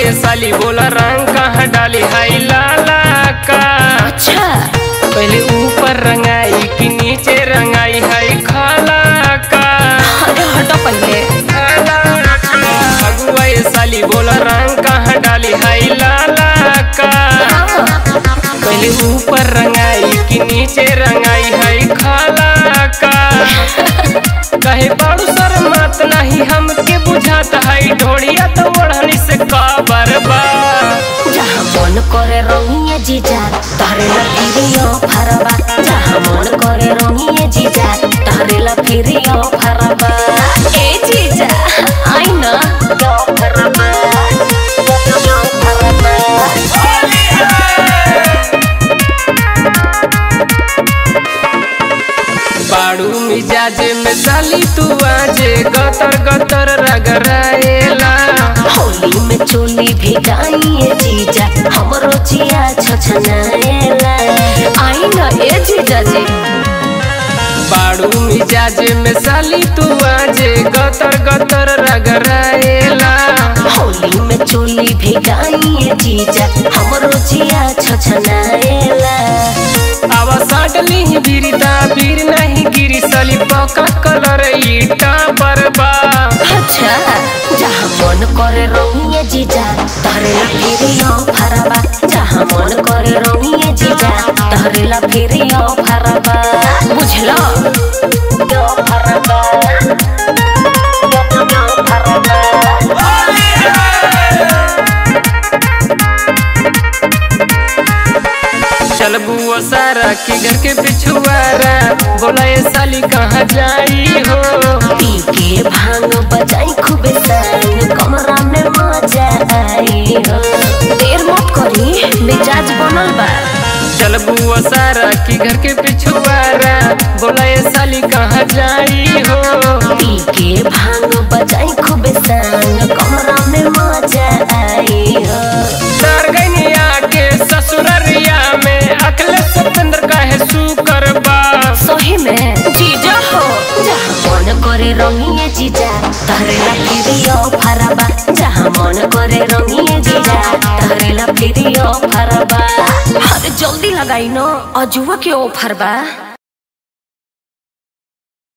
ये साली बोला रंग कहाँ डाली हाई लाला का अच्छा पहले ऊपर रंगाई कि नीचे रंगाई हाई खाला का अरे हटो पहले अगुआ ये साली बोला रंग कहाँ डाली हाई लाला का पहले ऊपर रंगाई कि नीचे रंगाई हाई खाला का कहे बाड़ू सर मत नहीं हमके बुझाता है ढोड़िया तो ओढ़नी से काबर बा जहाँ मन करे रंगिए जीजा तारे ला फिरियो फरबा जहाँ मन करे रंगिए जीजा तारे ला फिरियो फरबा ए जीजा आई ना यो फरबा यो फरबा बाड़ू मिजाज में साली तू आजे गतर गतर रगराएला होली में चोली भिगाइए जीजा हमरो जिया छछनाएला आई ना ए जीजा जी बाड़ू मिजाज में साली तू आजे गतर गतर रगराएला होली में चोली भिगाइए जीजा हमरो जिया छछनाएला आवा साडली ही बीरिता बीर नहीं गिरी साली पका कलर ईटा बरबा अच्छा जहाँ मन करे रंगिए जीजा तहरे ला फिरियो फरबा जहाँ मन करे रंगिए जीजा तहरे ला फिरियो फरबा बुझलो यो फरबा यो फरबा चल बुआ सारा की घर के पिछुआरा बोला ये साली कहाँ जाई हो पी के भांग बजाई खूबे संग कमरा में मजा आई हो देर मत करी मिजाज बनल बा चल बुआ सारा की घर के पिछुआरा बोला ये साली कहाँ जाई हो पी के भांग बजाई खूबे संग कमरा में मजा आई हो डर गनिया के ससुररिया में अखले सतेंद्र काहे सुकर बा सही में जीजा हो जहाँ मन करे रंगिए जीजा तहरे ला फिरियो फरबा जहाँ मन करे रंगिए जीजा तहरे ला फिरियो फरबा अरे जल्दी लगाई न अजुआ के ऑफर बा